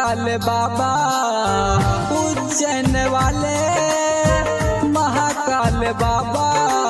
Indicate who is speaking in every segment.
Speaker 1: महाकाल बाबा उज्जैन वाले महाकाल बाबा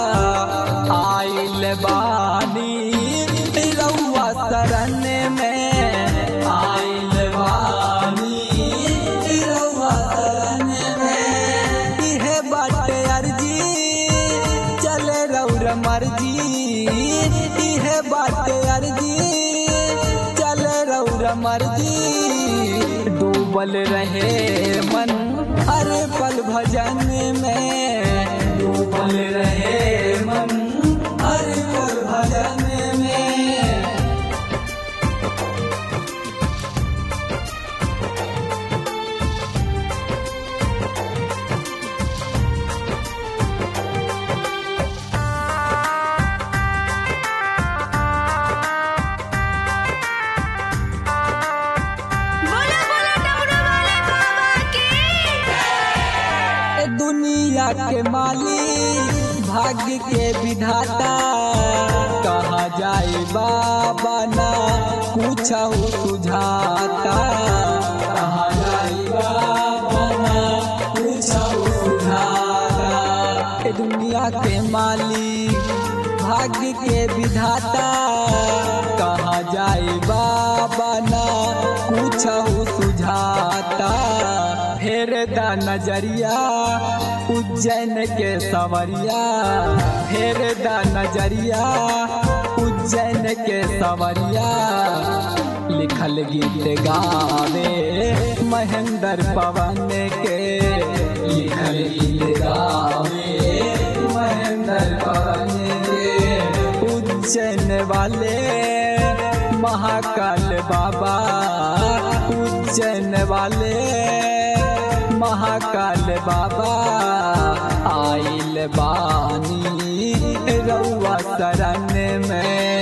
Speaker 1: आइल बानी रउआ शरण में आइल बानी रउआ शरण में इहे बाटे अर्जी चले रउर मर्जी इहे बाटे अर्जी चले रउर मर्जी डूबल रहे मन हर पल भजन में डूबल रहे मन हर पल भजन में
Speaker 2: बोला बोला डमरू वाले बाबा की
Speaker 1: ए दुनिया के मालिक भाग्य के विधाता कहा जाए बाबा ना कुछ सुझाता कहा जाए बाबा ना कुछ सुझाता ए दुनिया के मालिक भाग्य के विधाता कहा जाए बाबा ना कुछ सुझाता फेर दा नजरिया उज्जैन के सवरिया फेर दा नजरिया उज्जैन के सवरिया लिखल गीत गावे महेंद्र पवन के लिखल गीत गावे महेंद्र पवन के उज्जैन वाले महाकाल बाबा उज्जैन वाले महाकाल बाबा आइल बानी रउआ शरण में